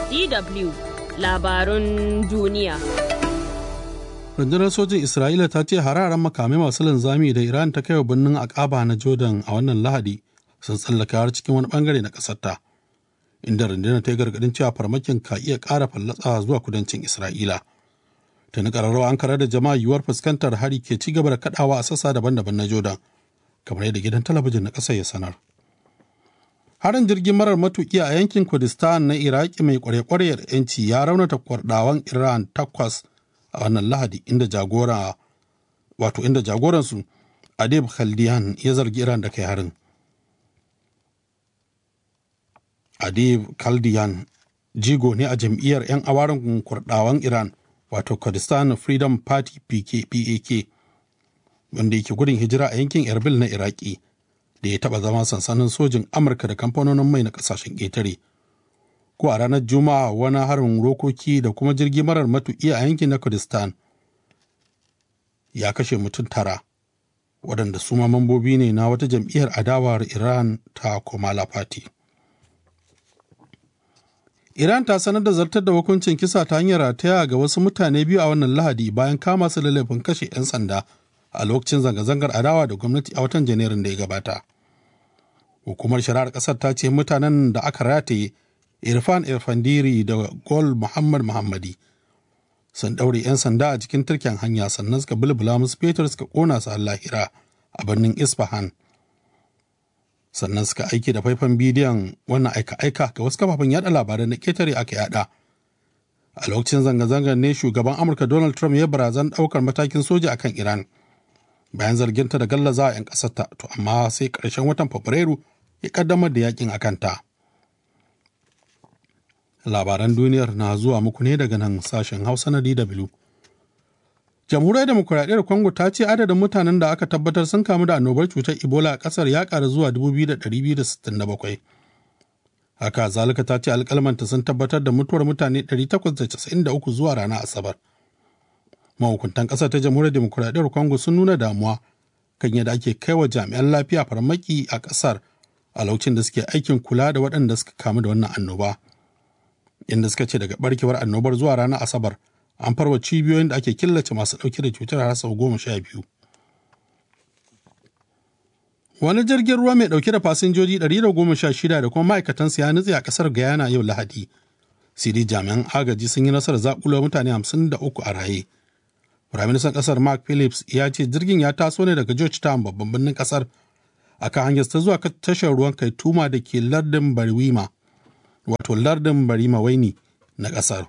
DW labarun duniya. rundunar sojin isra'ila ta ce hararen makamai masu linzami da iran ta kai wa birnin akaba na jordan a wannan lahadi sun tsallaka har cikin wani bangare na ƙasar ta inda rundunar ta yi gargadin cewa farmakin ka iya ƙara fallatsa zuwa kudancin isra'ila ta ni ƙararrawa an karar da jama'a yiwuwar fuskantar hari ke ci gaba da kaɗawa a sassa daban-daban na jordan kamar yadda gidan talabijin na ƙasar ya sanar harin jirgin marar matuƙi a yankin kurdistan na iraki mai kware-kwaryar 'yanci ya raunata kwardawan iran takwas a wannan lahadi inda jagora wato inda jagoransu adib khaldiyan ya zargi iran da kai harin adib khaldiyan jigo ne a jam'iyyar 'yan awarin kurdawan iran wato kurdistan freedom party pk pak wanda yake gudun hijira a yankin erbil na iraki da ya taɓa zama sansanin sojin amurka da kamfanonin mai na ƙasashen ƙetare ko a ranar juma'a wani harin rokoki da kuma jirgi marar matuƙi a yankin na kurdistan ya kashe mutum tara waɗanda su ma mambobi ne na wata jam'iyyar adawar iran ta komala party iran ta sanar da zartar da hukuncin kisa ta hanyar rataya ga wasu mutane biyu a wannan lahadi bayan kama su da laifin kashe 'yan sanda a lokacin zanga-zangar adawa da gwamnati a watan janairun da ya gabata hukumar shari'ar ƙasar ta ce mutanen da aka rataye irfan irfandiri da gol muhammad muhammadi sun ɗaure 'yan sanda a cikin turken hanya sannan suka bulbula musu fetur suka ƙona su lahira a birnin isfahan sannan suka aiki da faifan bidiyon wannan aika-aika ga wasu kafafen yada labarai na ketare aka yada a lokacin zanga-zangar ne shugaban amurka donald trump ya barazan ɗaukar matakin soja akan iran bayan zarginta da gallaza a 'yan ƙasarta to amma sai ƙarshen watan fabrairu ya ƙaddamar da yakin akan ta. labaran duniyar na zuwa muku ne daga nan sashen hausa na dw jamhuriyar demokuraɗiyyar congo ta ce adadin mutanen da aka tabbatar sun kamu da annobar cutar ebola a ƙasar ya ƙara zuwa 2,267 haka zalika ta ce alƙalmanta sun tabbatar da mutuwar mutane 893 zuwa ranar asabar mahukuntan ƙasar ta jamhuriyar demokuraɗiyyar congo sun nuna damuwa kan yadda ake kai wa jami'an lafiya farmaki a ƙasar a lokacin da suke aikin kula da waɗanda suka kamu da wannan annoba. inda suka ce daga barkewar annobar zuwa ranar asabar an farwa cibiyoyin da ake killace masu ɗauke da cutar har sau goma sha biyu wani jirgin ruwa mai ɗauke da fasinjoji 116 da kuma ma'aikatansa ya nutse a ƙasar guyana yau lahadi sidi jami'an agaji sun yi nasarar zakulo mutane 53 a raye firaministan ƙasar mark phillips ya ce jirgin ya taso ne daga georgetown babban birnin ƙasar akan hanyar ta zuwa tashar ruwan kaituma da ke lardin barwima wato lardin barima waini na ƙasar.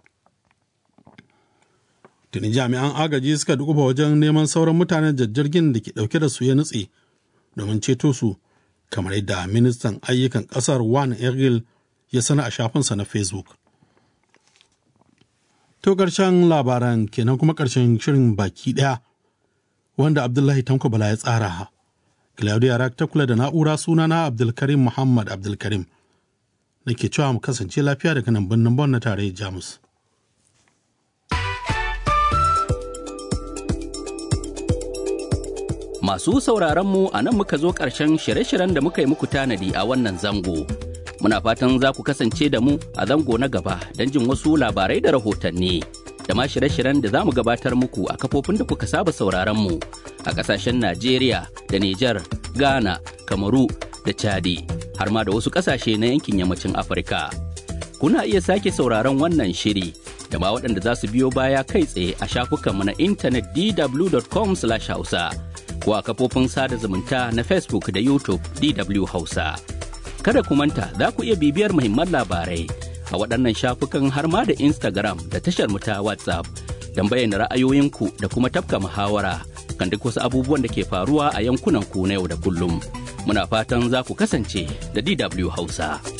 Tuni jami'an agaji suka dukufa wajen neman sauran mutanen jirgin da ke ɗauke da su ya nutse domin ceto su kamar yadda ministan ayyukan ƙasar Wan Egil ya sana a shafinsa na Facebook. To ƙarshen labaran kenan kuma ƙarshen shirin baki ɗaya wanda Abdullahi Tanko Bala ya tsara. Claudia Rak ta kula da na'ura sunana Abdulkarim Muhammad Abdulkarim. da ke cewa mu kasance lafiya daga nan birnin Bon na tarayyar Jamus. Masu sauraron mu a nan muka zo ƙarshen shirye-shiryen da muka yi muku tanadi a wannan zango. Muna fatan za ku kasance da mu a zango na gaba don jin wasu labarai da rahotanni. Da ma shirye-shiryen da za mu gabatar muku a kafofin da kuka saba sauraron mu a ƙasashen Najeriya da Nijar, Ghana, Kamaru da Chadi. har ma da wasu ƙasashe na yankin yammacin Afirka. Kuna iya sake sauraron wannan shiri da ma waɗanda za su biyo baya kai tsaye a shafukanmu na intanet dw.com/hausa ko a kafofin sada zumunta na Facebook da YouTube DW Hausa. Kada ku manta za ku iya bibiyar muhimman labarai a waɗannan shafukan har ma da Instagram da tashar mu ta WhatsApp don bayyana ra'ayoyinku da kuma tafka muhawara kan duk wasu abubuwan da ke faruwa a yankunan ku na yau da kullum. muna fatan za ku kasance da DW Hausa.